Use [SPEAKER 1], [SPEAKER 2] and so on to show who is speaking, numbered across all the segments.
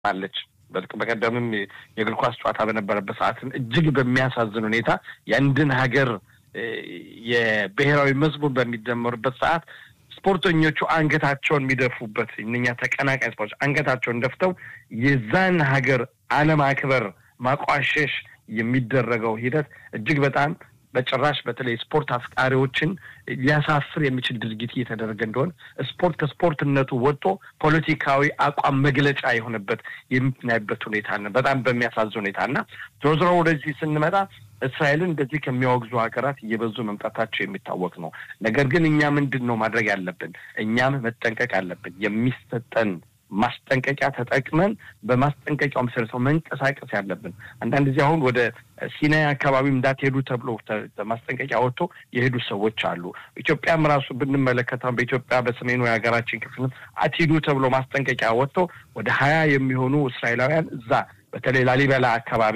[SPEAKER 1] አለች። በቀደምም የእግር ኳስ ጨዋታ በነበረበት ሰዓትም እጅግ በሚያሳዝን ሁኔታ የአንድን ሀገር የብሔራዊ መዝሙር በሚደመሩበት ሰዓት ስፖርተኞቹ አንገታቸውን የሚደፉበት እነኛ ተቀናቃኝ ስፖርቶች አንገታቸውን ደፍተው የዛን ሀገር አለማክበር ማቋሸሽ የሚደረገው ሂደት እጅግ በጣም በጭራሽ በተለይ ስፖርት አፍቃሪዎችን ሊያሳፍር የሚችል ድርጊት እየተደረገ እንደሆነ ስፖርት ከስፖርትነቱ ወጥቶ ፖለቲካዊ አቋም መግለጫ የሆነበት የምናይበት ሁኔታ ነው። በጣም በሚያሳዝን ሁኔታ እና ዞሮ ዞሮ ወደዚህ ስንመጣ እስራኤልን እንደዚህ ከሚያወግዙ ሀገራት እየበዙ መምጣታቸው የሚታወቅ ነው። ነገር ግን እኛ ምንድን ነው ማድረግ ያለብን? እኛም መጠንቀቅ አለብን። የሚሰጠን ማስጠንቀቂያ ተጠቅመን በማስጠንቀቂያው መሰረት መንቀሳቀስ ያለብን። አንዳንድ ጊዜ አሁን ወደ ሲናይ አካባቢ እንዳትሄዱ ተብሎ ማስጠንቀቂያ ወጥቶ የሄዱ ሰዎች አሉ። ኢትዮጵያም ራሱ ብንመለከተው በኢትዮጵያ በሰሜኑ የሀገራችን ክፍልም አትሂዱ ተብሎ ማስጠንቀቂያ ወጥቶ ወደ ሀያ የሚሆኑ እስራኤላውያን እዛ በተለይ ላሊበላ አካባቢ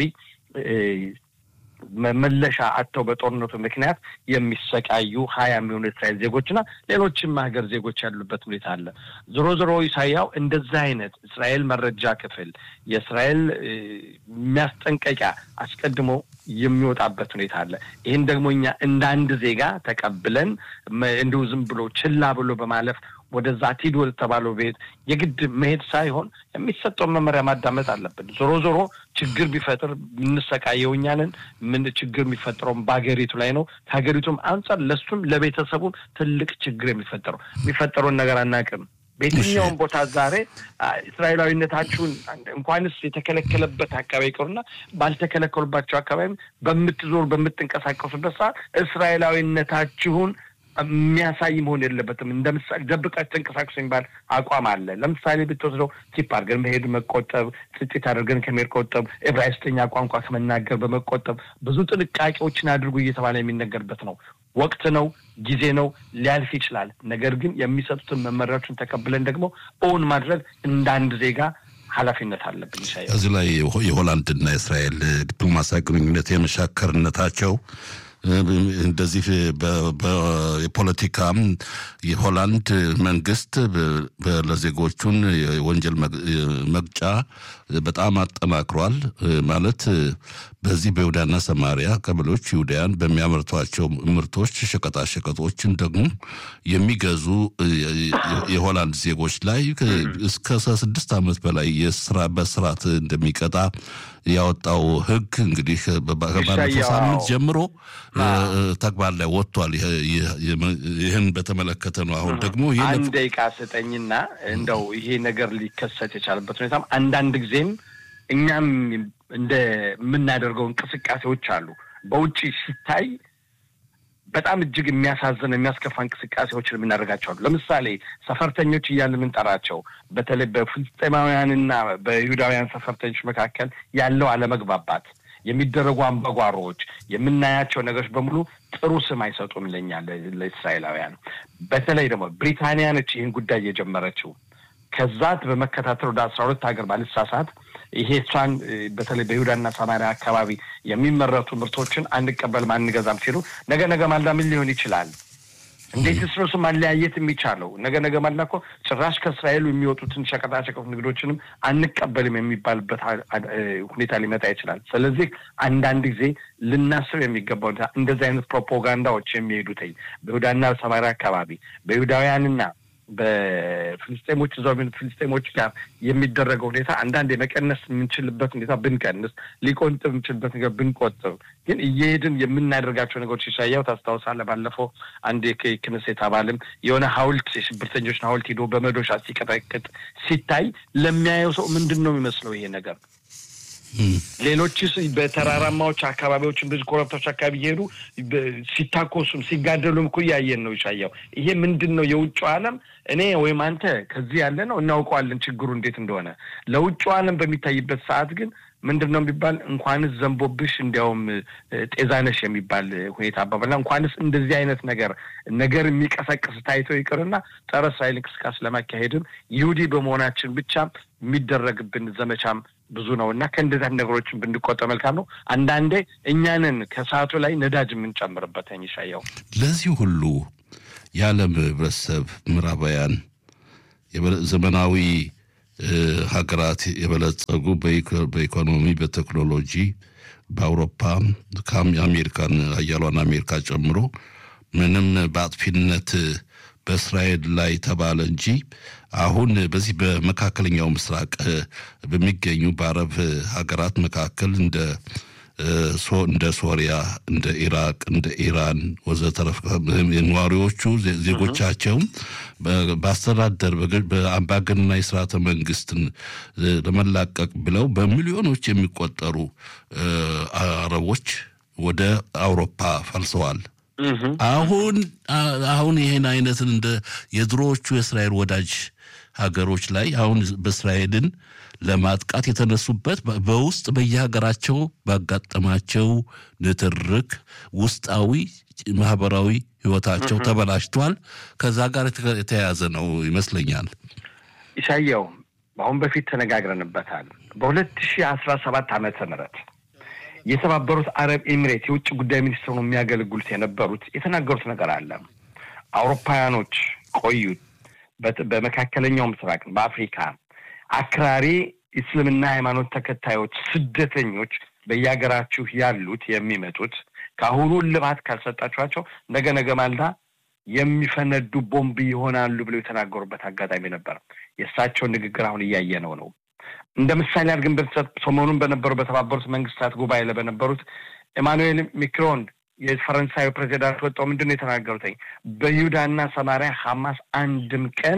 [SPEAKER 1] መመለሻ አጥተው በጦርነቱ ምክንያት የሚሰቃዩ ሀያ የሚሆኑ እስራኤል ዜጎችና ሌሎችም ሀገር ዜጎች ያሉበት ሁኔታ አለ። ዞሮ ዞሮ ኢሳያው እንደዛ አይነት እስራኤል መረጃ ክፍል የእስራኤል የሚያስጠንቀቂያ አስቀድሞ የሚወጣበት ሁኔታ አለ። ይህን ደግሞ እኛ እንደ አንድ ዜጋ ተቀብለን እንዲሁ ዝም ብሎ ችላ ብሎ በማለፍ ወደዛ አትሂዱ ወደተባለው ቤት የግድ መሄድ ሳይሆን የሚሰጠውን መመሪያ ማዳመጥ አለብን። ዞሮ ዞሮ ችግር ቢፈጥር የምንሰቃየው እኛ ነን። ምን ችግር የሚፈጥረውም በሀገሪቱ ላይ ነው። ከሀገሪቱም አንጻር ለሱም ለቤተሰቡም ትልቅ ችግር የሚፈጠረው የሚፈጠረውን ነገር አናውቅም። በየትኛውም ቦታ ዛሬ እስራኤላዊነታችሁን እንኳንስ የተከለከለበት አካባቢ ይቀሩና ባልተከለከሉባቸው አካባቢ በምትዞሩ በምትንቀሳቀሱበት ሰዓት እስራኤላዊነታችሁን የሚያሳይ መሆን የለበትም። እንደ ምሳሌ ደብቃችሁ ተንቀሳቀሱ የሚባል አቋም አለ። ለምሳሌ ብትወስደው ቲፕ አድርገን መሄድ መቆጠብ፣ ጽጭት አድርገን ከመሄድ ቆጠብ፣ ዕብራይስጥኛ ቋንቋ ከመናገር በመቆጠብ ብዙ ጥንቃቄዎችን አድርጉ እየተባለ የሚነገርበት ነው። ወቅት ነው፣ ጊዜ ነው፣ ሊያልፍ ይችላል። ነገር ግን የሚሰጡትን መመሪያዎችን ተቀብለን ደግሞ እውን ማድረግ እንደ አንድ ዜጋ ኃላፊነት አለብን። ይሻ
[SPEAKER 2] እዚህ ላይ የሆላንድና የእስራኤል ዲፕሎማሲያዊ ግንኙነት የመሻከርነታቸው እንደዚህ የፖለቲካም የሆላንድ መንግስት ለዜጎቹን የወንጀል መቅጫ በጣም አጠናክሯል። ማለት በዚህ በይሁዳና ሰማሪያ ቀበሌዎች ይሁዳያን በሚያመርቷቸው ምርቶች ሸቀጣሸቀጦችን ደግሞ የሚገዙ የሆላንድ ዜጎች ላይ እስከ ስድስት ዓመት በላይ የስራ በስርዓት እንደሚቀጣ ያወጣው ሕግ እንግዲህ ባለፈው ሳምንት ጀምሮ ተግባር ላይ ወጥቷል። ይህን በተመለከተ ነው። አሁን ደግሞ
[SPEAKER 1] አንድ ደቂቃ ስጠኝና እንደው ይሄ ነገር ሊከሰት የቻለበት ሁኔታም አንዳንድ ጊዜም እኛም እንደ የምናደርገው እንቅስቃሴዎች አሉ። በውጭ ሲታይ በጣም እጅግ የሚያሳዝን የሚያስከፋ እንቅስቃሴዎችን የምናደርጋቸው አሉ። ለምሳሌ ሰፈርተኞች እያልን የምንጠራቸው በተለይ በፍልስጤማውያንና በይሁዳውያን ሰፈርተኞች መካከል ያለው አለመግባባት የሚደረጉ አምባጓሮዎች የምናያቸው ነገሮች በሙሉ ጥሩ ስም አይሰጡም ለኛ ለእስራኤላውያን። በተለይ ደግሞ ብሪታንያ ነች ይህን ጉዳይ የጀመረችው። ከዛት በመከታተል ወደ አስራ ሁለት ሀገር ባልሳሳት ይሄ እሷን በተለይ በይሁዳና ሰማሪያ አካባቢ የሚመረቱ ምርቶችን አንቀበልም አንገዛም ሲሉ ነገ ነገ ማልዳ ምን ሊሆን ይችላል? እንዴት ስረሱ ማለያየት የሚቻለው ነገ ነገ ማልዳ እኮ ጭራሽ ከእስራኤሉ የሚወጡትን ሸቀጣሸቀጥ ንግዶችንም አንቀበልም የሚባልበት ሁኔታ ሊመጣ ይችላል። ስለዚህ አንዳንድ ጊዜ ልናስብ የሚገባው ሁኔታ እንደዚህ አይነት ፕሮፓጋንዳዎች የሚሄዱትኝ በይሁዳና ሰማሪያ አካባቢ በይሁዳውያንና በፍልስጤሞች እዛው ፍልስጤሞች ጋር የሚደረገው ሁኔታ አንዳንድ የመቀነስ የምንችልበት ሁኔታ ብንቀንስ፣ ሊቆንጥብ የምንችልበት ነገር ብንቆጥብ፣ ግን እየሄድን የምናደርጋቸው ነገሮች ይሻያው ታስታውሳለህ። ባለፈው አንድ የክነሴት አባልም የሆነ ሐውልት የሽብርተኞችን ሐውልት ሂዶ በመዶሻ ሲቀጠቅጥ ሲታይ ለሚያየው ሰው ምንድን ነው የሚመስለው ይሄ ነገር? ሌሎችስ በተራራማዎች አካባቢዎችን ብዙ ኮረብታዎች አካባቢ እየሄዱ ሲታኮሱም ሲጋደሉም እኮ እያየን ነው። ይሻያው ይሄ ምንድን ነው? የውጭው ዓለም እኔ ወይም አንተ ከዚህ ያለ ነው እናውቀዋለን ችግሩ እንዴት እንደሆነ። ለውጭው ዓለም በሚታይበት ሰዓት ግን ምንድን ነው የሚባል እንኳንስ ዘንቦብሽ እንዲያውም ጤዛነሽ የሚባል ሁኔታ አባባልና እንኳንስ እንደዚህ አይነት ነገር ነገር የሚቀሰቅስ ታይቶ ይቅርና ጸረ እስራኤል እንቅስቃሴ ለማካሄድም ይሁዲ በመሆናችን ብቻ የሚደረግብን ዘመቻም ብዙ ነው እና ከእንደዚህ ነገሮችን ብንቆጠብ መልካም ነው። አንዳንዴ እኛንን ከሰዓቱ ላይ ነዳጅ የምንጨምርበት ይሻየው
[SPEAKER 2] ለዚህ ሁሉ የዓለም ህብረተሰብ ምዕራባውያን ዘመናዊ ሀገራት የበለጸጉ በኢኮኖሚ በቴክኖሎጂ በአውሮፓ ከአሜሪካን ሀያሏን አሜሪካ ጨምሮ ምንም በአጥፊነት በእስራኤል ላይ ተባለ እንጂ አሁን በዚህ በመካከለኛው ምስራቅ በሚገኙ በአረብ ሀገራት መካከል እንደ እንደ ሶሪያ፣ እንደ ኢራቅ፣ እንደ ኢራን ወዘተረፈ ነዋሪዎቹ ዜጎቻቸውም በአስተዳደር በአምባገነናዊ ስርዓተ መንግስትን ለመላቀቅ ብለው በሚሊዮኖች የሚቆጠሩ አረቦች ወደ አውሮፓ ፈልሰዋል። አሁን አሁን ይህን አይነትን እንደ የድሮዎቹ የእስራኤል ወዳጅ ሀገሮች ላይ አሁን በእስራኤልን ለማጥቃት የተነሱበት በውስጥ በየሀገራቸው ባጋጠማቸው ንትርክ ውስጣዊ ማህበራዊ ህይወታቸው ተበላሽቷል። ከዛ ጋር የተያያዘ ነው ይመስለኛል።
[SPEAKER 1] ኢሳያው አሁን በፊት ተነጋግረንበታል። በሁለት ሺህ አስራ ሰባት ዓመተ ምህረት የተባበሩት አረብ ኤሚሬት የውጭ ጉዳይ ሚኒስትር ነው የሚያገለግሉት የነበሩት የተናገሩት ነገር አለ። አውሮፓውያኖች ቆዩት በመካከለኛው ምስራቅ በአፍሪካ አክራሪ እስልምና ሃይማኖት ተከታዮች ስደተኞች በየሀገራችሁ ያሉት የሚመጡት ከአሁኑ ልባት ካልሰጣችኋቸው ነገ ነገ ማልዳ የሚፈነዱ ቦምብ ይሆናሉ ብለው የተናገሩበት አጋጣሚ ነበር። የእሳቸውን ንግግር አሁን እያየነው ነው። እንደ ምሳሌ አድርገን ብንሰጥ ሰሞኑን በነበሩ በተባበሩት መንግስታት ጉባኤ ላይ በነበሩት ኤማኑኤል ሚክሮን የፈረንሳዩ ፕሬዚዳንት ወጣው ምንድን ነው የተናገሩትኝ? በይሁዳና ሰማሪያ ሐማስ አንድም ቀን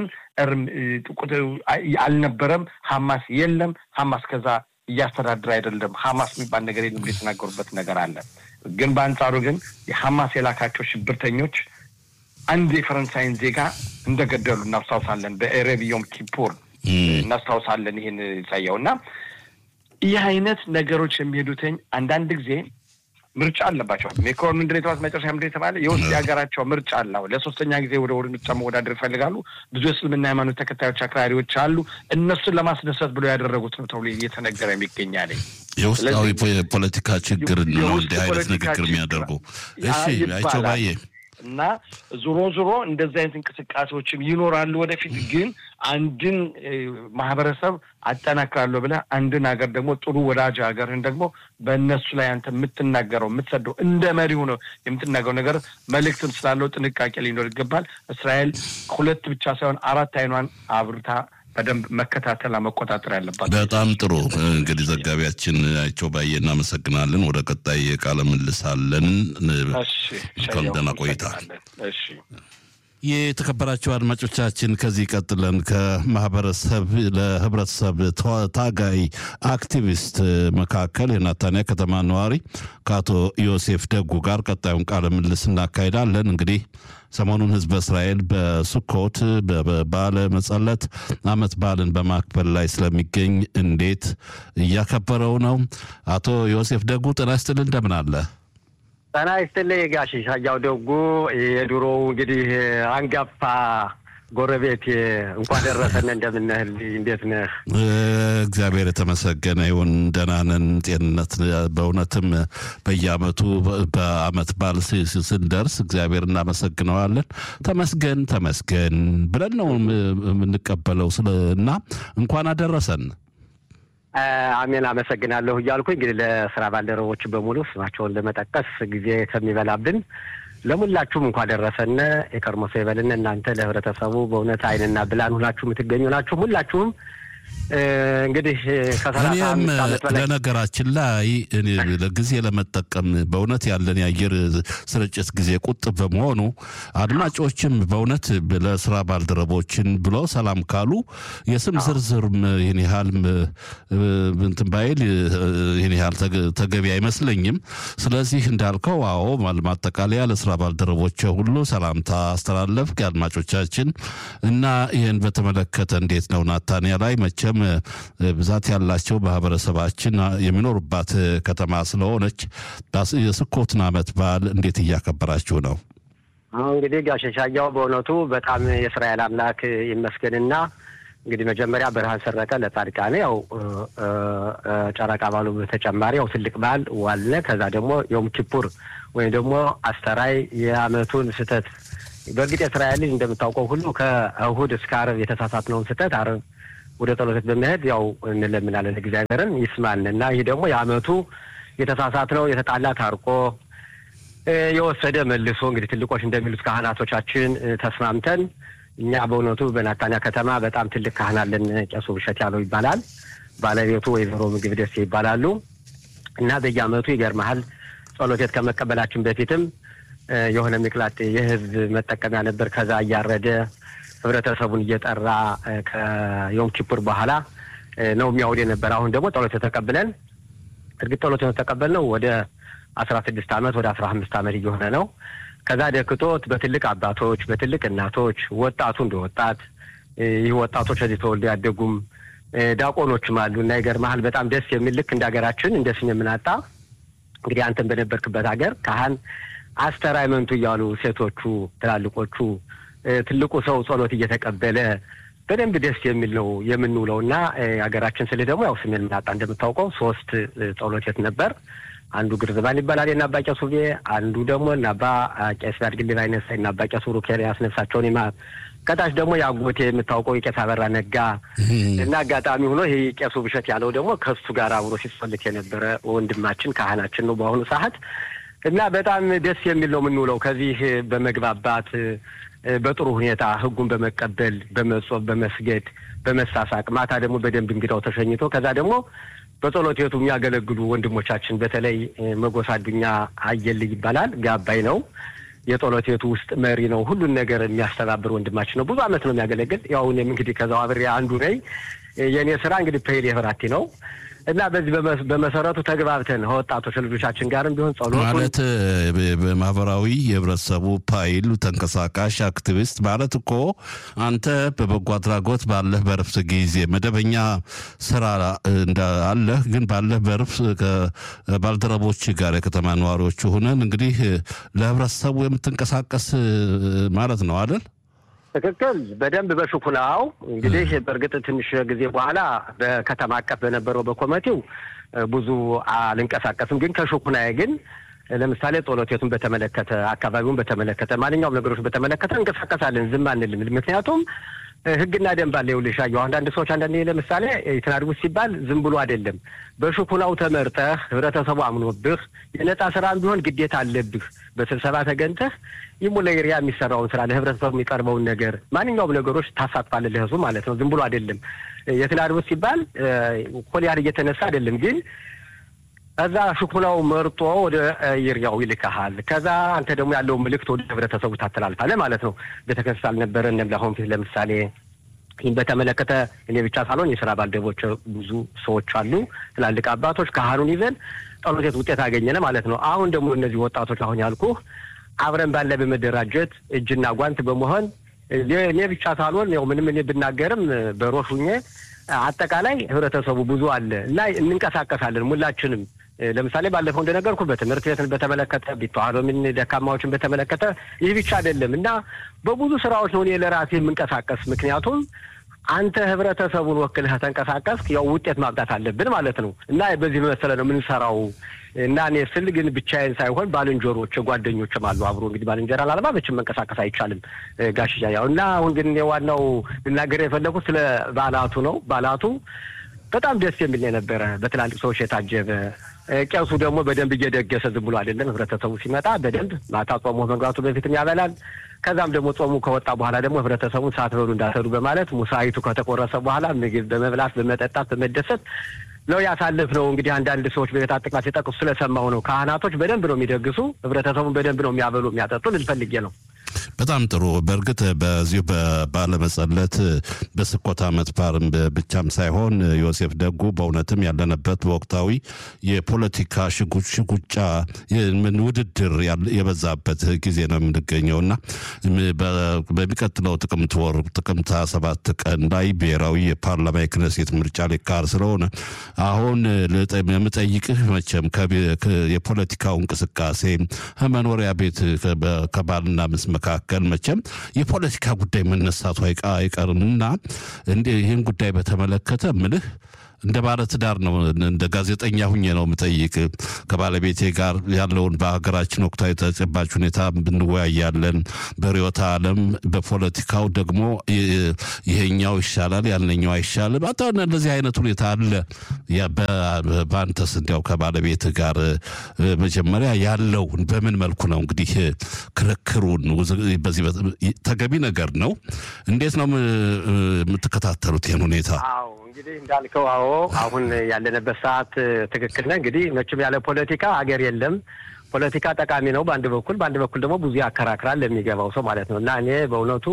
[SPEAKER 1] አልነበረም። ሐማስ የለም። ሐማስ ከዛ እያስተዳደረ አይደለም። ሐማስ የሚባል ነገር የለም ብሎ የተናገሩበት ነገር አለ። ግን በአንጻሩ ግን የሐማስ የላካቸው ሽብርተኞች አንድ የፈረንሳይን ዜጋ እንደገደሉ እናስታውሳለን። በኤሬብ ዮም ኪፑር እናስታውሳለን። ይህን ይሳየው እና ይህ አይነት ነገሮች የሚሄዱትኝ አንዳንድ ጊዜ ምርጫ አለባቸው። ሜክሮን ምንድን የተባሉት መጨረሻ ምንድን የተባለ የውስጥ የሀገራቸው ምርጫ አለው። ለሶስተኛ ጊዜ ወደ ወደ ምርጫ መወዳደር ይፈልጋሉ። ብዙ የእስልምና ሃይማኖት ተከታዮች አክራሪዎች አሉ። እነሱን ለማስደሰት ብሎ ያደረጉት ነው ተብሎ እየተነገረ የሚገኛል።
[SPEAKER 2] የውስጣዊ የፖለቲካ ችግር ነው እንዲህ አይነት ንግግር የሚያደርጉ። እሺ አይቸው ባዬ
[SPEAKER 1] እና ዞሮ ዞሮ እንደዚህ አይነት እንቅስቃሴዎችም ይኖራሉ ወደፊት። ግን አንድን ማህበረሰብ አጠናክራለሁ ብለህ አንድን ሀገር ደግሞ ጥሩ ወዳጅ ሀገርህን ደግሞ በእነሱ ላይ አንተ የምትናገረው የምትሰደው እንደ መሪው ነው የምትናገረው ነገር መልእክትም ስላለው ጥንቃቄ ሊኖር ይገባል። እስራኤል ሁለት ብቻ ሳይሆን አራት አይኗን አብርታ በደንብ መከታተል መቆጣጠር ያለባት።
[SPEAKER 2] በጣም ጥሩ እንግዲህ ዘጋቢያችን አይቸው ባየ እናመሰግናለን። ወደ ቀጣይ ቃለ ምልልስ አለን። ደህና ቆይታ። የተከበራቸው አድማጮቻችን ከዚህ ቀጥለን ከማህበረሰብ ለህብረተሰብ ታጋይ አክቲቪስት መካከል የናታንያ ከተማ ነዋሪ ከአቶ ዮሴፍ ደጉ ጋር ቀጣዩን ቃለ ምልልስ እናካሄዳለን። እንግዲህ ሰሞኑን ህዝበ እስራኤል በሱኮት በባለ መጸለት አመት በዓልን በማክበር ላይ ስለሚገኝ እንዴት እያከበረው ነው? አቶ ዮሴፍ ደጉ ጤና ይስጥልን፣ እንደምን አለ?
[SPEAKER 3] ጤና ይስጥልኝ ጋሽ ሻያው ደጉ የድሮው እንግዲህ አንጋፋ ጎረቤት እንኳን ደረሰን። እንደምነህ እንዴት ነህ?
[SPEAKER 2] እግዚአብሔር የተመሰገነ ይሁን። ደህና ነን። ጤንነት በእውነትም በየአመቱ በአመት በዓል ስንደርስ እግዚአብሔር እናመሰግነዋለን። ተመስገን ተመስገን ብለን ነው የምንቀበለው ስለ እና እንኳን አደረሰን።
[SPEAKER 3] አሜን አመሰግናለሁ እያልኩ እንግዲህ ለስራ ባልደረቦች በሙሉ ስማቸውን ለመጠቀስ ጊዜ ከሚበላብን ለሙላችሁም እንኳ ደረሰን። የቀድሞ ሰው ይበልን። እናንተ ለህብረተሰቡ በእውነት አይንና ብላን ሁላችሁ የምትገኙ ናችሁ። ሁላችሁም እንግዲህ ከሰላሳ አምስት ዓመት በላይ
[SPEAKER 2] ለነገራችን ላይ ጊዜ ለመጠቀም በእውነት ያለን የአየር ስርጭት ጊዜ ቁጥብ በመሆኑ አድማጮችም በእውነት ለስራ ባልደረቦችን ብሎ ሰላም ካሉ የስም ዝርዝርም ይህን ያህል እንትን ባይል ይህን ያህል ተገቢ አይመስለኝም። ስለዚህ እንዳልከው አዎ ማጠቃለያ ለስራ ባልደረቦች ሁሉ ሰላምታ አስተላለፍ አድማጮቻችን እና ይህን በተመለከተ እንዴት ነው ናታንያ ላይ መቼም ብዛት ያላቸው ማህበረሰባችን የሚኖሩባት ከተማ ስለሆነች የስኮትን ዓመት በዓል እንዴት እያከበራችሁ ነው?
[SPEAKER 3] አሁን እንግዲህ ጋሽ ሻያው በእውነቱ በጣም የእስራኤል አምላክ ይመስገንና እንግዲህ መጀመሪያ ብርሃን ሰረቀ ለጻድቃኔ ያው ጨረቃ ባሉ በተጨማሪ ያው ትልቅ በዓል ዋለ። ከዛ ደግሞ ዮም ኪፑር ወይም ደግሞ አስተራይ የአመቱን ስህተት በእርግጥ የእስራኤል ልጅ እንደምታውቀው ሁሉ ከእሁድ እስከ አረብ የተሳሳትነውን ስህተት አረብ ወደ ጸሎት ቤት በመሄድ ያው እንለምናለን እግዚአብሔርን ይስማን እና ይህ ደግሞ የአመቱ የተሳሳት ነው የተጣላ ታርቆ የወሰደ መልሶ እንግዲህ ትልቆች እንደሚሉት ካህናቶቻችን ተስማምተን እኛ በእውነቱ በናታንያ ከተማ በጣም ትልቅ ካህን አለን። ቄሱ ብሸት ያለው ይባላል። ባለቤቱ ወይዘሮ ምግብ ደሴ ይባላሉ እና በየአመቱ ይገርመሃል ጸሎት ቤት ከመቀበላችን በፊትም የሆነ ሚቅላጥ የህዝብ መጠቀሚያ ነበር። ከዛ እያረደ ህብረተሰቡን እየጠራ ከዮም ኪፑር በኋላ ነው የሚያውድ ነበር። አሁን ደግሞ ጸሎት ተቀብለን እርግጥ ጸሎት ተቀበልነው ወደ አስራ ስድስት አመት ወደ አስራ አምስት አመት እየሆነ ነው። ከዛ ደክቶት በትልቅ አባቶች በትልቅ እናቶች ወጣቱ እንደ ወጣት ይህ ወጣቶች እዚህ ተወልደው ያደጉም ዳቆኖችም አሉ እና ይገርምሃል በጣም ደስ የሚል ልክ እንደ ሀገራችን እንደ ስም የምናጣ እንግዲህ አንተን በነበርክበት ሀገር ካህን አስተራይመንቱ እያሉ ሴቶቹ ትላልቆቹ ትልቁ ሰው ጸሎት እየተቀበለ በደንብ ደስ የሚል ነው የምንውለው እና ሀገራችን ስልህ ደግሞ ያው ስም የምናጣ እንደምታውቀው ሶስት ጸሎት ቤት ነበር። አንዱ ግርዝባን ይባላል የእነ አባ ቄሱ ቤ፣ አንዱ ደግሞ እነ አባ ቄስ ያድግል ባይነሳ እነ አባ ቄሱ ሩኬር ያስነፍሳቸውን ይማር፣ ከታች ደግሞ የአጎቴ የምታውቀው የቄስ አበራ ነጋ እና አጋጣሚ ሆኖ ይህ ቄሱ ብሸት ያለው ደግሞ ከሱ ጋር አብሮ ሲጸልት የነበረ ወንድማችን ካህናችን ነው በአሁኑ ሰዓት እና በጣም ደስ የሚል ነው የምንውለው ከዚህ በመግባባት በጥሩ ሁኔታ ህጉን በመቀበል በመጾም በመስገድ በመሳሳቅ ማታ ደግሞ በደንብ እንግዳው ተሸኝቶ ከዛ ደግሞ በጸሎት ቤቱ የሚያገለግሉ ወንድሞቻችን በተለይ መጎሳ አዱኛ አየልይ ይባላል። ጋባይ ነው። የጸሎት ቤቱ ውስጥ መሪ ነው። ሁሉን ነገር የሚያስተባብር ወንድማችን ነው። ብዙ አመት ነው የሚያገለግል። ያው እኔም እንግዲህ ከዛው አብሬ አንዱ ነኝ። የእኔ ስራ እንግዲህ ፔሌ ህብራቲ ነው እና በዚህ በመሰረቱ ተግባብተን ከወጣቶች ልጆቻችን ጋርም ቢሆን ጸሎት
[SPEAKER 2] ማለት በማህበራዊ የህብረተሰቡ ፓይል ተንቀሳቃሽ አክቲቪስት ማለት እኮ አንተ በበጎ አድራጎት ባለህ በረፍት ጊዜ መደበኛ ስራ አለህ፣ ግን ባለህ በረፍት ከባልደረቦች ጋር የከተማ ነዋሪዎች ሆነን እንግዲህ ለህብረተሰቡ የምትንቀሳቀስ ማለት ነው አይደል?
[SPEAKER 3] ትክክል። በደንብ በሽኩናው እንግዲህ በእርግጥ ትንሽ ጊዜ በኋላ በከተማ አቀፍ በነበረው በኮሚቴው ብዙ አልንቀሳቀስም። ግን ከሽኩናዬ ግን ለምሳሌ ጸሎት ቤቱን በተመለከተ አካባቢውን በተመለከተ ማንኛውም ነገሮች በተመለከተ እንቀሳቀሳለን፣ ዝም አንልም። ምክንያቱም ህግና ደንብ አለ። ይኸውልሽ አየሁ አንዳንድ ሰዎች አንዳንዴ ለምሳሌ የተናድጉት ሲባል ዝም ብሎ አይደለም። በሽኩናው ተመርጠህ ህብረተሰቡ አምኖብህ የነጻ ስራም ቢሆን ግዴታ አለብህ። በስብሰባ ተገንተህ ይሙላ ኤሪያ የሚሰራውን ስራ ለህብረተሰቡ የሚቀርበውን ነገር ማንኛውም ነገሮች ታሳትፋለህ፣ ለህዝቡ ማለት ነው። ዝም ብሎ አይደለም። የተናድጉት ሲባል ኮሊያር እየተነሳ አይደለም ግን ከዛ ሽኩናው መርጦ ወደ ይርያው ይልካሃል። ከዛ አንተ ደግሞ ያለውን ምልክት ወደ ህብረተሰቡ ታስተላልፋለህ ማለት ነው። ቤተክርስቲያን አልነበረ እነም ለአሁን ፊት ለምሳሌ ይህን በተመለከተ እኔ ብቻ ሳልሆን የስራ ባልደረቦች ብዙ ሰዎች አሉ፣ ትላልቅ አባቶች ካህኑን ይዘን ጸሎት ቤት ውጤት አገኘነ ማለት ነው። አሁን ደግሞ እነዚህ ወጣቶች አሁን ያልኩህ አብረን ባለ በመደራጀት እጅና ጓንት በመሆን እኔ ብቻ ሳልሆን ያው ምንም እኔ ብናገርም በሮሽ ሁኜ አጠቃላይ ህብረተሰቡ ብዙ አለ እና እንንቀሳቀሳለን ሁላችንም ለምሳሌ ባለፈው እንደነገርኩ በትምህርት ቤትን በተመለከተ ቢተዋህዶ ምን ደካማዎችን በተመለከተ ይህ ብቻ አይደለም እና በብዙ ስራዎች ነው እኔ ለራሴ የምንቀሳቀስ። ምክንያቱም አንተ ህብረተሰቡን ወክልህ ተንቀሳቀስክ ያው ውጤት ማምጣት አለብን ማለት ነው እና በዚህ መሰለ ነው የምንሰራው እና እኔ ስል ግን ብቻዬን ሳይሆን ባልንጀሮች ጓደኞችም አሉ አብሮ እንግዲህ ባልንጀራ ላለማ መቼም መንቀሳቀስ አይቻልም ጋሽያ ያው እና አሁን ግን ዋናው ልናገር የፈለጉት ስለ በዓላቱ ነው። በዓላቱ በጣም ደስ የሚል የነበረ በትላልቅ ሰዎች የታጀበ ቄሱ ደግሞ በደንብ እየደገሰ ዝም ብሎ አይደለም። ህብረተሰቡ ሲመጣ በደንብ ማታ ጾሙ መግባቱ በፊትም ያበላል። ከዛም ደግሞ ጾሙ ከወጣ በኋላ ደግሞ ህብረተሰቡን ሳትበሉ እንዳትሄዱ በማለት ሙሳይቱ ከተቆረሰ በኋላ ምግብ በመብላት በመጠጣት በመደሰት ነው ያሳልፍ ነው። እንግዲህ አንዳንድ ሰዎች በቤት አጥቅማ ሲጠቅሱ ስለሰማሁ ነው። ካህናቶች በደንብ ነው የሚደግሱ፣ ህብረተሰቡን በደንብ ነው የሚያበሉ የሚያጠጡ ልልፈልጌ ነው።
[SPEAKER 2] በጣም ጥሩ። በእርግጥ በዚሁ ባለመጸለት በስኮት ዓመት ባርም ብቻም ሳይሆን ዮሴፍ ደጉ በእውነትም ያለንበት በወቅታዊ የፖለቲካ ሽጉጫ ምን ውድድር የበዛበት ጊዜ ነው የምንገኘው እና በሚቀጥለው ጥቅምት ወር ጥቅምት ሰባት ቀን ላይ ብሔራዊ የፓርላማ የክነሴት ምርጫ ሊካሄድ ስለሆነ አሁን የምጠይቅህ መቼም የፖለቲካው እንቅስቃሴ ከመኖሪያ ቤት ከባልና ምስ መካከል መቼም የፖለቲካ ጉዳይ መነሳቱ አይቀርምና እንደ ይህን ጉዳይ በተመለከተ ምልህ እንደ ባለ ትዳር ነው እንደ ጋዜጠኛ ሁኜ ነው የምጠይቅ። ከባለቤቴ ጋር ያለውን በሀገራችን ወቅታዊ ተጨባጭ ሁኔታ እንወያያለን። በርዕዮተ ዓለም በፖለቲካው ደግሞ ይሄኛው ይሻላል ያልነኛው አይሻልም። አታ እንደዚህ አይነት ሁኔታ አለ። በአንተስ እንዲያው ከባለቤት ጋር መጀመሪያ ያለው በምን መልኩ ነው እንግዲህ ክርክሩን በዚህ ተገቢ ነገር ነው። እንዴት ነው የምትከታተሉት ይህን ሁኔታ?
[SPEAKER 3] አዎ እንግዲህ እንዳልከው፣ አዎ አሁን ያለንበት ሰዓት ትክክል ነህ። እንግዲህ መቼም ያለ ፖለቲካ ሀገር የለም። ፖለቲካ ጠቃሚ ነው በአንድ በኩል፣ በአንድ በኩል ደግሞ ብዙ ያከራክራል ለሚገባው ሰው ማለት ነው እና እኔ በእውነቱ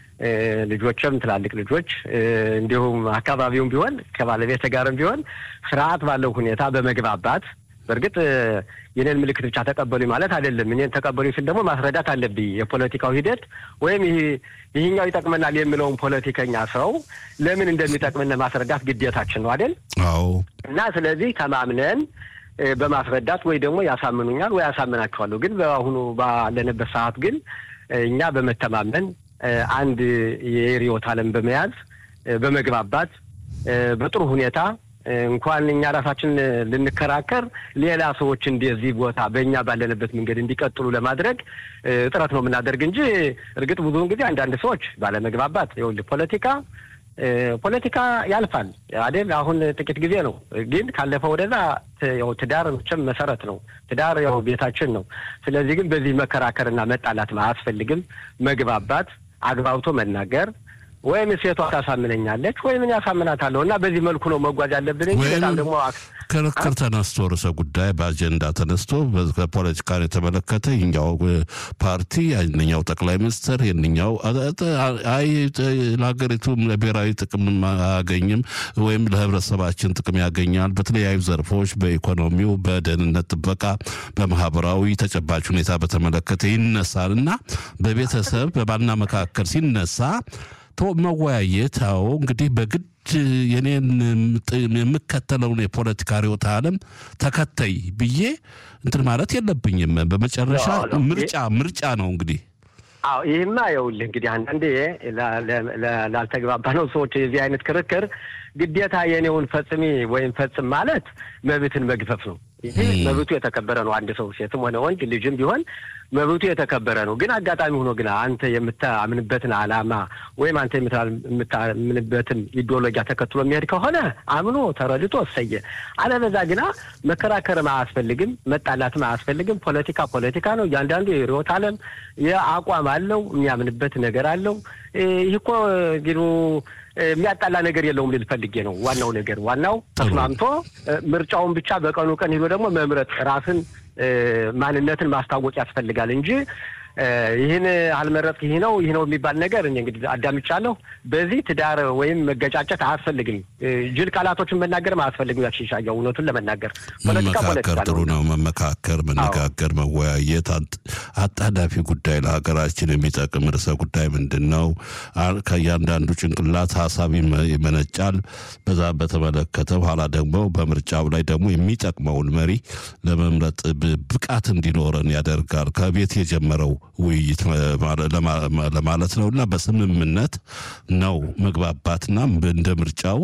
[SPEAKER 3] ልጆችም ትላልቅ ልጆች እንዲሁም አካባቢውም ቢሆን ከባለቤት ጋርም ቢሆን ስርዓት ባለው ሁኔታ በመግባባት በእርግጥ የኔን ምልክት ብቻ ተቀበሉኝ ማለት አይደለም። እኔን ተቀበሉኝ ስል ደግሞ ማስረዳት አለብኝ የፖለቲካው ሂደት ወይም ይህኛው ይጠቅመናል የሚለውን ፖለቲከኛ ሰው ለምን እንደሚጠቅምን ማስረዳት ግዴታችን ነው አይደል?
[SPEAKER 2] አዎ።
[SPEAKER 3] እና ስለዚህ ተማምነን በማስረዳት ወይ ደግሞ ያሳምኑኛል ወይ ያሳምናቸዋለሁ። ግን በአሁኑ ባለንበት ሰዓት ግን እኛ በመተማመን አንድ የርዕዮተ ዓለም በመያዝ በመግባባት በጥሩ ሁኔታ እንኳን እኛ ራሳችን ልንከራከር ሌላ ሰዎች እንደዚህ ቦታ በእኛ ባለንበት መንገድ እንዲቀጥሉ ለማድረግ ጥረት ነው የምናደርግ እንጂ እርግጥ ብዙውን ጊዜ አንዳንድ ሰዎች ባለመግባባት ይኸውልህ ፖለቲካ ፖለቲካ ያልፋል አይደል? አሁን ጥቂት ጊዜ ነው፣ ግን ካለፈ ወደዛ ያው ትዳር መቼም መሰረት ነው። ትዳር ያው ቤታችን ነው። ስለዚህ ግን በዚህ መከራከርና መጣላት አያስፈልግም። መግባባት፣ አግባብቶ መናገር ወይም ሴቷ ታሳምነኛለች ወይም እኔ ያሳምናታለሁ እና በዚህ መልኩ ነው መጓዝ ያለብን እንጂ በጣም ደግሞ
[SPEAKER 2] ክርክር ተነስቶ ርዕሰ ጉዳይ በአጀንዳ ተነስቶ ከፖለቲካን የተመለከተ ይኛው ፓርቲ ያንኛው ጠቅላይ ሚኒስትር የንኛው አይ ለሀገሪቱ ብሔራዊ ጥቅም አያገኝም ወይም ለህብረተሰባችን ጥቅም ያገኛል በተለያዩ ዘርፎች በኢኮኖሚው፣ በደህንነት ጥበቃ፣ በማህበራዊ ተጨባጭ ሁኔታ በተመለከተ ይነሳል እና በቤተሰብ በባልና መካከል ሲነሳ መወያየት አዎ እንግዲህ በግድ የኔን የምከተለውን የፖለቲካ ርዕዮተ ዓለም ተከተይ ብዬ እንትን ማለት የለብኝም። በመጨረሻ ምርጫ ምርጫ ነው እንግዲህ።
[SPEAKER 3] አዎ ይህማ ይኸውልህ እንግዲህ አንዳንዴ ላልተግባባ ነው ሰዎች የዚህ አይነት ክርክር ግዴታ የኔውን ፈጽሚ ወይም ፈጽም ማለት መብትን መግፈፍ ነው። ይሄ መብቱ የተከበረ ነው። አንድ ሰው ሴትም ሆነ ወንድ ልጅም ቢሆን መብቱ የተከበረ ነው። ግን አጋጣሚ ሆኖ ግን አንተ የምታምንበትን ዓላማ ወይም አንተ የምታምንበትን ኢዲዮሎጂያ ተከትሎ የሚሄድ ከሆነ አምኖ ተረድቶ እሰየ። አለበዛ ግና መከራከርም አያስፈልግም፣ መጣላትም አያስፈልግም። ፖለቲካ ፖለቲካ ነው። እያንዳንዱ የርዕዮተ ዓለም የአቋም አለው፣ የሚያምንበት ነገር አለው። ይህ እኮ እንግዲህ የሚያጣላ ነገር የለውም ልል ፈልጌ ነው። ዋናው ነገር ዋናው ተስማምቶ ምርጫውን ብቻ በቀኑ ቀን ሄዶ ደግሞ መምረጥ ራስን ማንነትን ማስታወቅ ያስፈልጋል እንጂ ይህን አልመረጥክ ይህ ነው ይህ ነው የሚባል ነገር እኔ እንግዲህ አዳምጫለሁ። በዚህ ትዳር ወይም መገጫጨት አያስፈልግም። ጅል ቃላቶችን መናገርም አያስፈልግም። ያሽሻየው እውነቱን ለመናገር
[SPEAKER 2] መመካከር ጥሩ ነው። መመካከር፣ መነጋገር፣ መወያየት አጣዳፊ ጉዳይ ለሀገራችን የሚጠቅም ርዕሰ ጉዳይ ምንድን ነው? ከእያንዳንዱ ጭንቅላት ሀሳብ ይመነጫል። በዛ በተመለከተ በኋላ ደግሞ በምርጫው ላይ ደግሞ የሚጠቅመውን መሪ ለመምረጥ ብቃት እንዲኖረን ያደርጋል። ከቤት የጀመረው ውይይት ለማለት ነው እና በስምምነት ነው መግባባትና እንደ ምርጫው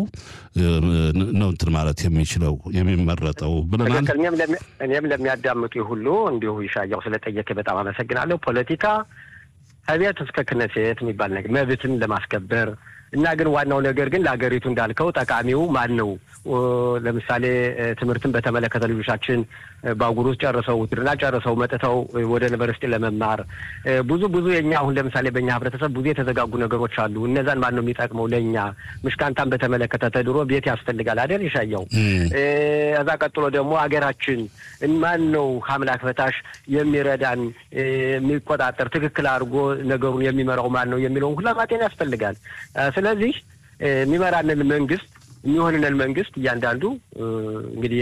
[SPEAKER 2] ነው እንትን ማለት የሚችለው የሚመረጠው ብለናል።
[SPEAKER 3] እኔም ለሚያዳምጡ ሁሉ እንዲሁ ይሻያው ስለጠየቀ በጣም አመሰግናለሁ። ፖለቲካ ከቤት እስከ ክነሴት የሚባል ነገር መብትን ለማስከበር እና ግን ዋናው ነገር ግን ለሀገሪቱ እንዳልከው ጠቃሚው ማን ነው? ለምሳሌ ትምህርትን በተመለከተ ልጆቻችን በአጉር ውስጥ ጨርሰው ውትድርና ጨርሰው መጥተው ወደ ዩኒቨርሲቲ ለመማር ብዙ ብዙ የኛ አሁን ለምሳሌ በእኛ ህብረተሰብ ብዙ የተዘጋጉ ነገሮች አሉ። እነዛን ማን ነው የሚጠቅመው? ለእኛ ምሽካንታን በተመለከተ ተድሮ ቤት ያስፈልጋል አይደል? ይሻየው እዛ ቀጥሎ ደግሞ ሀገራችን ማን ነው ከአምላክ በታች የሚረዳን የሚቆጣጠር ትክክል አድርጎ ነገሩን የሚመራው ማን ነው የሚለውን ሁላ ማጤን ያስፈልጋል። ስለዚህ የሚመራንን መንግስት የሚሆንንን መንግስት እያንዳንዱ እንግዲህ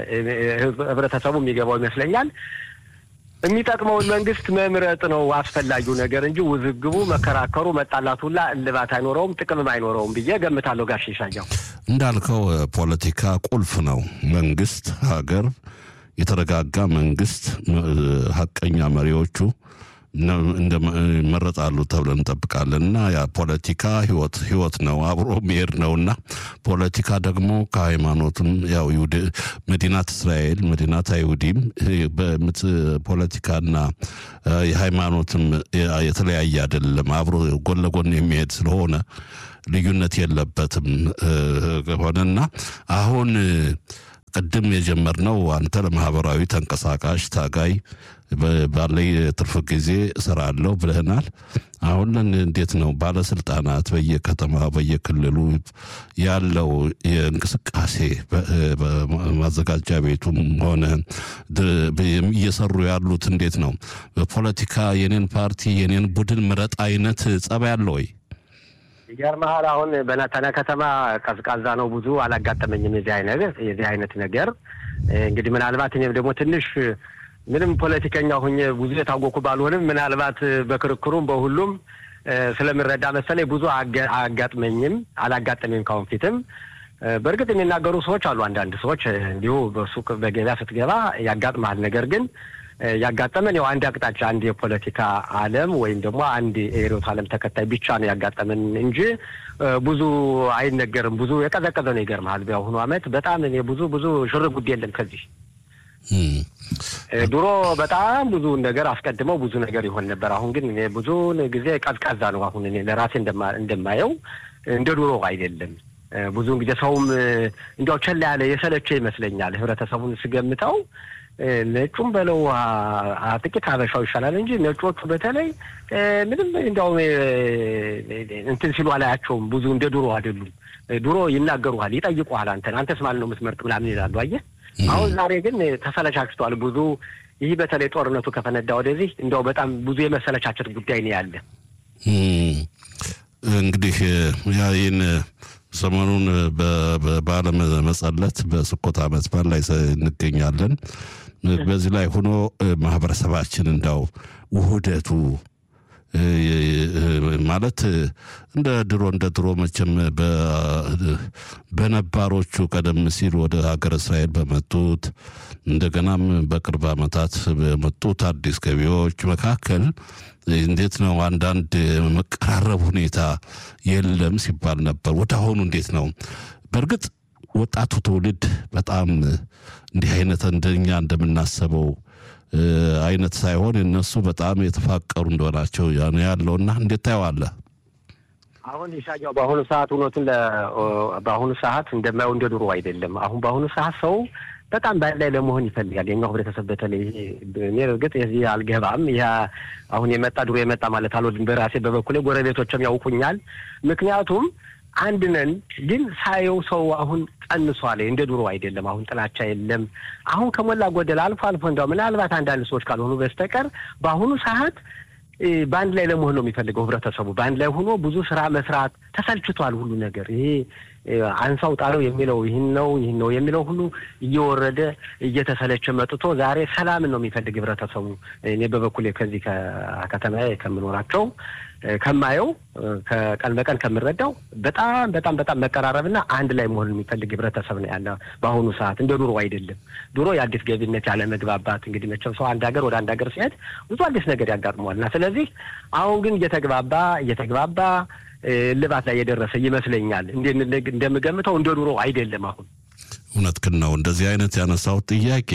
[SPEAKER 3] ህብረተሰቡ የሚገባው ይመስለኛል የሚጠቅመውን መንግስት መምረጥ ነው አስፈላጊው ነገር እንጂ ውዝግቡ፣ መከራከሩ፣ መጣላቱ ሁላ እልባት አይኖረውም፣ ጥቅምም አይኖረውም ብዬ ገምታለሁ። ጋሽ ይሻያው
[SPEAKER 2] እንዳልከው ፖለቲካ ቁልፍ ነው። መንግስት ሀገር የተረጋጋ መንግስት ሀቀኛ መሪዎቹ ይመረጣሉ ተብለን እንጠብቃለን እና ያ ፖለቲካ ህይወት ህይወት ነው አብሮ መሄድ ነው እና ፖለቲካ ደግሞ ከሃይማኖትም ያው መዲናት እስራኤል መዲናት አይሁዲም ፖለቲካና የሃይማኖትም የተለያየ አይደለም አብሮ ጎን ለጎን የሚሄድ ስለሆነ ልዩነት የለበትም ሆነና አሁን ቅድም የጀመርነው አንተ ለማህበራዊ ተንቀሳቃሽ ታጋይ ባለኝ ትርፍ ጊዜ እሰራለሁ ብለህናል። አሁን እንዴት ነው ባለስልጣናት በየከተማ በየክልሉ ያለው የእንቅስቃሴ ማዘጋጃ ቤቱም ሆነ እየሰሩ ያሉት እንዴት ነው? በፖለቲካ የኔን ፓርቲ የኔን ቡድን ምረጥ አይነት ጸባይ አለ ወይ?
[SPEAKER 3] ይገርምሃል አሁን በነተነ ከተማ ቀዝቃዛ ነው። ብዙ አላጋጠመኝም የዚህ አይነት የዚህ አይነት ነገር እንግዲህ ምናልባት እኔም ደግሞ ትንሽ ምንም ፖለቲከኛ ሁኜ ብዙ የታወኩ ባልሆንም ምናልባት በክርክሩም በሁሉም ስለምረዳ መሰለኝ ብዙ አያጋጥመኝም አላጋጠመኝም ካሁን ፊትም። በእርግጥ የሚናገሩ ሰዎች አሉ። አንዳንድ ሰዎች እንዲሁ በሱቅ በገበያ ስትገባ ያጋጥመሃል። ነገር ግን ያጋጠመን ያው አንድ አቅጣጫ አንድ የፖለቲካ ዓለም ወይም ደግሞ አንድ የርዕዮተ ዓለም ተከታይ ብቻ ነው ያጋጠመን እንጂ ብዙ አይነገርም። ብዙ የቀዘቀዘ ነው። ይገርምሃል በአሁኑ ዓመት በጣም እኔ ብዙ ብዙ ሽር ጉድ የለም ከዚህ ድሮ በጣም ብዙ ነገር አስቀድመው ብዙ ነገር ይሆን ነበር። አሁን ግን እኔ ብዙ ጊዜ ቀዝቃዛ ነው። አሁን እኔ ለራሴ እንደማየው እንደ ድሮ አይደለም። ብዙውን ጊዜ ሰውም እንዲያው ቸላ ያለ የሰለቸ ይመስለኛል። ህብረተሰቡን ስገምተው ነጩም በለው ጥቂት ሀበሻው ይሻላል እንጂ ነጮቹ በተለይ ምንም እንዲያው እንትን ሲሉ አላያቸውም። ብዙ እንደ ድሮ አይደሉም። ድሮ ይናገሩሃል፣ ይጠይቁሃል። አንተን አንተስ ማለት ነው የምትመርጥ ምናምን ይላሉ። አየህ አሁን ዛሬ ግን ተሰለቻችቷል። ብዙ ይህ በተለይ ጦርነቱ ከፈነዳ ወደዚህ እንዲያው በጣም ብዙ የመሰለቻቸት ጉዳይ ነው ያለ።
[SPEAKER 2] እንግዲህ ይህን ሰሞኑን በበዓለ መጸለት በስኮት ዓመት በዓል ላይ እንገኛለን። በዚህ ላይ ሆኖ ማህበረሰባችን እንዳው ውህደቱ ማለት እንደ ድሮ እንደ ድሮ መቼም በነባሮቹ ቀደም ሲል ወደ ሀገር እስራኤል በመጡት እንደገናም በቅርብ ዓመታት በመጡት አዲስ ገቢዎች መካከል እንዴት ነው አንዳንድ መቀራረብ ሁኔታ የለም ሲባል ነበር። ወደ አሁኑ እንዴት ነው? በእርግጥ ወጣቱ ትውልድ በጣም እንዲህ አይነት እንደኛ እንደምናስበው አይነት ሳይሆን እነሱ በጣም የተፋቀሩ እንደሆናቸው ያለውና እንዴት ታየዋለህ?
[SPEAKER 3] አሁን ይሻያው በአሁኑ ሰዓት እውነቱን በአሁኑ ሰዓት እንደማየው እንደ ድሮ አይደለም። አሁን በአሁኑ ሰዓት ሰው በጣም በአንድ ላይ ለመሆን ይፈልጋል። የኛው ህብረተሰብ በተለይ እኔ እርግጥ የዚህ አልገባም። ይህ አሁን የመጣ ድሮ የመጣ ማለት አልወድም። በራሴ በበኩሌ ጎረቤቶችም ያውቁኛል። ምክንያቱም አንድ ነን። ግን ሳየው ሰው አሁን ቀንሷል። እንደ ድሮ አይደለም። አሁን ጥላቻ የለም። አሁን ከሞላ ጎደል አልፎ አልፎ እንዲያው ምናልባት አንዳንድ ሰዎች ካልሆኑ በስተቀር በአሁኑ ሰዓት በአንድ ላይ ለመሆን ነው የሚፈልገው ህብረተሰቡ። በአንድ ላይ ሆኖ ብዙ ስራ መስራት ተሰልችቷል። ሁሉ ነገር ይሄ አንሳው ጣለው የሚለው ይህን ነው ይህን ነው የሚለው ሁሉ እየወረደ እየተሰለቸ መጥቶ ዛሬ ሰላምን ነው የሚፈልግ ህብረተሰቡ። እኔ በበኩሌ ከዚህ ከከተማዬ ከምኖራቸው ከማየው ከቀን በቀን ከምረዳው በጣም በጣም በጣም መቀራረብና አንድ ላይ መሆን የሚፈልግ ህብረተሰብ ነው ያለ በአሁኑ ሰዓት። እንደ ድሮ አይደለም። ድሮ የአዲስ ገቢነት ያለ መግባባት እንግዲህ መቼም ሰው አንድ ሀገር ወደ አንድ ሀገር ሲሄድ ብዙ አዲስ ነገር ያጋጥመዋል እና ስለዚህ አሁን ግን እየተግባባ እየተግባባ ልባት ላይ የደረሰ ይመስለኛል። እንደምገምተው እንደ ድሮ አይደለም አሁን
[SPEAKER 2] እውነት ግን ነው። እንደዚህ አይነት ያነሳሁት ጥያቄ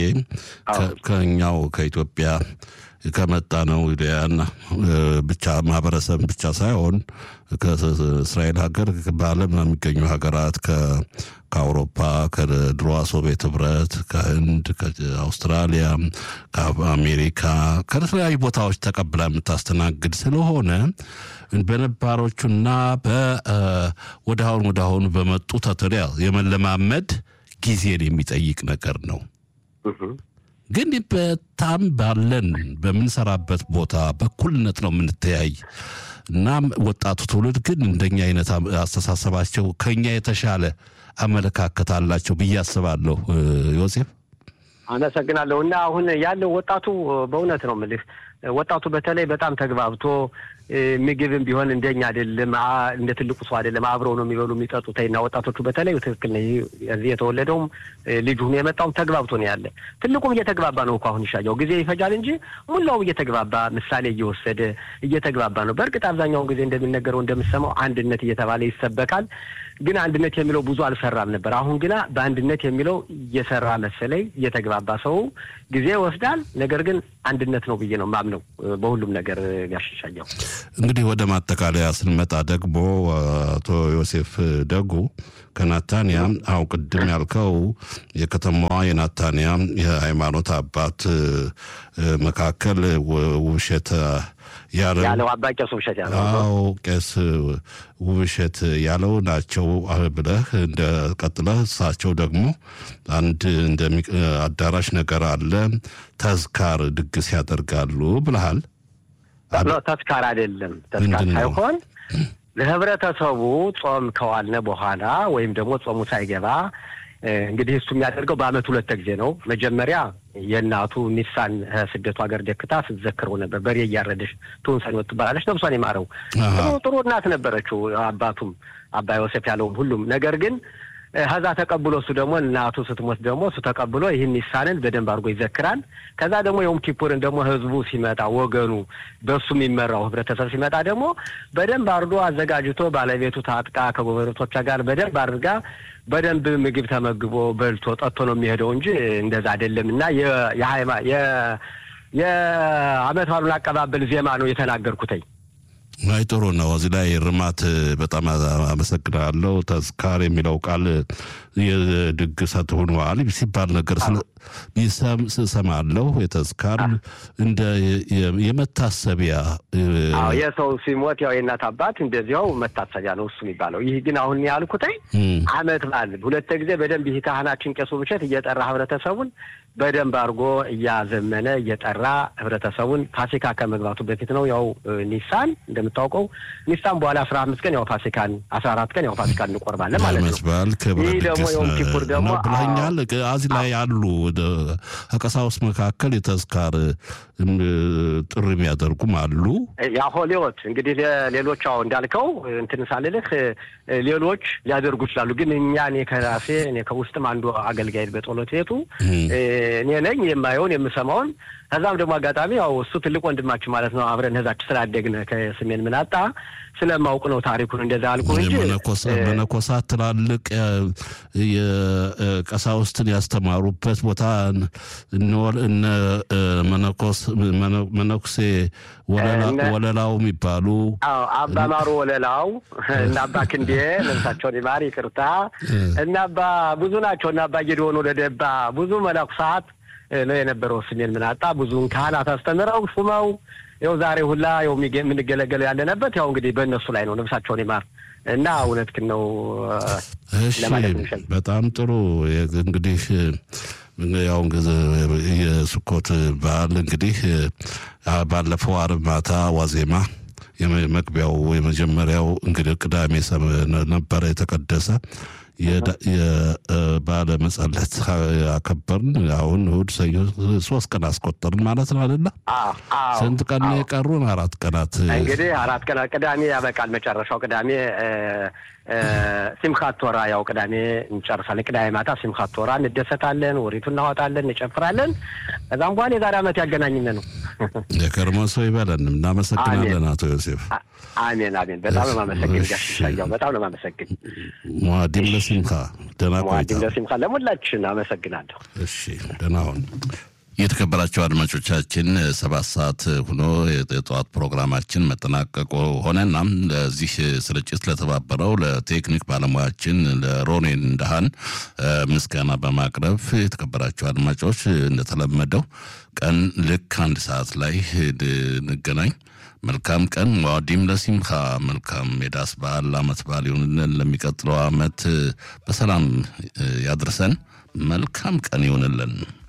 [SPEAKER 2] ከኛው ከኢትዮጵያ ከመጣ ነው ና ብቻ ማህበረሰብ ብቻ ሳይሆን ከእስራኤል ሀገር በዓለም የሚገኙ ሀገራት ከአውሮፓ ከድሮዋ ሶቪየት ህብረት፣ ከህንድ፣ ከአውስትራሊያ፣ ከአሜሪካ ከተለያዩ ቦታዎች ተቀብላ የምታስተናግድ ስለሆነ በነባሮቹና ወደ አሁን ወደ አሁኑ በመጡ ተተሪያ የመለማመድ ጊዜን የሚጠይቅ ነገር ነው። ግን በጣም ባለን በምንሰራበት ቦታ በኩልነት ነው የምንተያይ። እናም ወጣቱ ትውልድ ግን እንደኛ አይነት አስተሳሰባቸው ከኛ የተሻለ አመለካከት አላቸው ብዬ አስባለሁ። ዮሴፍ
[SPEAKER 3] አመሰግናለሁ። እና አሁን ያለው ወጣቱ በእውነት ነው የምልህ ወጣቱ በተለይ በጣም ተግባብቶ ምግብም ቢሆን እንደኛ አይደለም፣ እንደ ትልቁ ሰው አይደለም። አብረው ነው የሚበሉ የሚጠጡት። እና ወጣቶቹ በተለይ ትክክል ነው። እዚህ የተወለደውም ልጁ የመጣውም ተግባብቶ ነው ያለ። ትልቁም እየተግባባ ነው እኮ አሁን ይሻየው ጊዜ ይፈጃል እንጂ ሙላውም እየተግባባ ምሳሌ እየወሰደ እየተግባባ ነው። በእርግጥ አብዛኛውን ጊዜ እንደሚነገረው እንደምሰማው አንድነት እየተባለ ይሰበካል። ግን አንድነት የሚለው ብዙ አልሰራም ነበር። አሁን ግና በአንድነት የሚለው እየሰራ መሰለኝ። እየተግባባ ሰው ጊዜ ይወስዳል። ነገር ግን አንድነት ነው ብዬ ነው ማምነው በሁሉም ነገር ያሻሻየው።
[SPEAKER 2] እንግዲህ ወደ ማጠቃለያ ስንመጣ ደግሞ አቶ ዮሴፍ ደጉ ከናታንያ አሁን ቅድም ያልከው የከተማዋ የናታንያ የሃይማኖት አባት መካከል ውብሸት
[SPEAKER 3] ያለው አባ ቄስ ውብሸት ያለው
[SPEAKER 2] አዎ ቄስ ውብሸት ያለው ናቸው ብለህ እንደ ቀጥለህ እሳቸው ደግሞ አንድ እንደ አዳራሽ ነገር አለ ተዝካር ድግስ ያደርጋሉ ብለሃል።
[SPEAKER 3] ተዝካር አይደለም ተዝካር ሳይሆን ለህብረተሰቡ ጾም ከዋልነ በኋላ ወይም ደግሞ ጾሙ ሳይገባ እንግዲህ እሱ የሚያደርገው በአመት ሁለት ጊዜ ነው። መጀመሪያ የእናቱ ኒሳን ስደቱ ሀገር ደክታ ስትዘክረው ነበር። በሬ እያረደች ትውንሰን ትባላለች። ነብሷን የማረው ጥሩ ጥሩ እናት ነበረችው። አባቱም አባ ዮሴፍ ያለውም ሁሉም ነገር ግን ከዛ ተቀብሎ እሱ ደግሞ እናቱ ስትሞት ደግሞ እሱ ተቀብሎ ይህን ኒሳንን በደንብ አድርጎ ይዘክራል። ከዛ ደግሞ የዮም ኪፑርን ደግሞ ህዝቡ ሲመጣ ወገኑ በሱ የሚመራው ህብረተሰብ ሲመጣ ደግሞ በደንብ አድርጎ አዘጋጅቶ ባለቤቱ ታጥቃ ከጎረቤቶቿ ጋር በደንብ አድርጋ በደንብ ምግብ ተመግቦ በልቶ ጠጥቶ ነው የሚሄደው እንጂ እንደዛ አይደለም። እና የአመት ባሉን አቀባበል ዜማ ነው የተናገርኩተኝ።
[SPEAKER 2] አይ ጥሩ ነው። እዚህ ላይ ርማት በጣም አመሰግናለሁ። ተዝካር የሚለው ቃል የድግሰት ሆኗል ሲባል ነገር ስሰማለሁ። የተዝካር እንደ የመታሰቢያ
[SPEAKER 3] የሰው ሲሞት ያው የእናት አባት እንደዚያው መታሰቢያ ነው እሱ የሚባለው። ይህ ግን አሁን ያልኩተኝ አመት በዓል ሁለት ጊዜ በደንብ ይህ ካህናችን ቄሱ ብቸት እየጠራ ህብረተሰቡን በደንብ አድርጎ እያዘመነ እየጠራ ህብረተሰቡን ፋሲካ ከመግባቱ በፊት ነው። ያው ኒሳን እንደምታውቀው ኒሳን በኋላ አስራ አምስት ቀን ያው ፋሲካን አስራ አራት ቀን ያው ፋሲካን እንቆርባለን ማለት ነው።
[SPEAKER 2] በዓል ክብረ
[SPEAKER 3] ይህ ደግሞ የዮም ኪፑር ደግሞ
[SPEAKER 2] ብለኛል። እዚህ ላይ ያሉ ከቀሳውስት መካከል የተዝካር ጥሪ የሚያደርጉም አሉ።
[SPEAKER 3] የሆሌዎት እንግዲህ ሌሎች አዎ እንዳልከው እንትን ሳልልህ ሌሎች ሊያደርጉ ይችላሉ። ግን እኛ እኔ ከራሴ እኔ ከውስጥም አንዱ አገልጋይ በጸሎት ቤቱ እኔ ነኝ የማየውን የምሰማውን። ከዛም ደግሞ አጋጣሚ ያው እሱ ትልቅ ወንድማችን ማለት ነው። አብረን ህዛች ስላደግን ከስሜን ምናጣ ስለማውቅ ነው ታሪኩን እንደዛ አልኩ እንጂ
[SPEAKER 2] መነኮሳት ትላልቅ የቀሳውስትን ያስተማሩበት ቦታ እነ መነኮስ መነኩሴ ወለላው የሚባሉ
[SPEAKER 3] አባ ማሩ ወለላው እና አባ ክንዴ ነፍሳቸውን ይማር ይቅርታ እና አባ ብዙ ናቸው እና አባ ጌድሆን ወለደባ ብዙ መነኩሳት ነው የነበረው። ስሜን ምናጣ ብዙን ካህናት አስተምረው ሹመው ያው ዛሬ ሁላ ያው የምንገለገለው ያለንበት ያው እንግዲህ በእነሱ ላይ ነው። ነፍሳቸውን ይማር እና እውነትህን ነው።
[SPEAKER 2] እሺ፣ በጣም ጥሩ እንግዲህ ያው የስኮት በዓል እንግዲህ ባለፈው አርብ ማታ ዋዜማ የመግቢያው የመጀመሪያው እንግዲህ ቅዳሜ ነበረ የተቀደሰ የባለ መጸለት አከበርን። አሁን እሑድ፣ ሰኞ ሶስት ቀን አስቆጠርን ማለት ነው አይደለ? ስንት ቀን የቀሩን? አራት ቀናት
[SPEAKER 3] እንግዲህ አራት ቀናት። ቅዳሜ ያበቃል። መጨረሻው ቅዳሜ ሲምካት ቶራ ያው ቅዳሜ እንጨርሳለን። ቅዳሜ ማታ ሲምካት ቶራ እንደሰታለን፣ ወሪቱ እናወጣለን፣ እንጨፍራለን። ከዛም በኋላ የዛሬ ዓመት ያገናኝን ነው።
[SPEAKER 2] የከርሞ ሰው ይበለን። እናመሰግናለን አቶ ዮሴፍ።
[SPEAKER 3] አሜን አሜን። በጣም ነው የማመሰግን ጋሽሻያው፣ በጣም ነው የማመሰግን።
[SPEAKER 2] ሙአዲም ለሲምካ ደህና ቆይታ።
[SPEAKER 3] ሙአዲም ለሲምካ ለሙላችን አመሰግናለሁ።
[SPEAKER 2] እሺ ደህና ሁን። የተከበራቸው አድማጮቻችን ሰባት ሰዓት ሆኖ የጠዋት ፕሮግራማችን መጠናቀቁ ሆነና ለዚህ ስርጭት ለተባበረው ለቴክኒክ ባለሙያችን ለሮኔን እንዳሃን ምስጋና በማቅረብ የተከበራቸው አድማጮች እንደተለመደው ቀን ልክ አንድ ሰዓት ላይ እንገናኝ። መልካም ቀን። ዋዲም ለሲምካ መልካም የዳስ በዓል አመት በዓል ይሁንልን። ለሚቀጥለው አመት በሰላም ያድርሰን። መልካም ቀን ይሁንልን።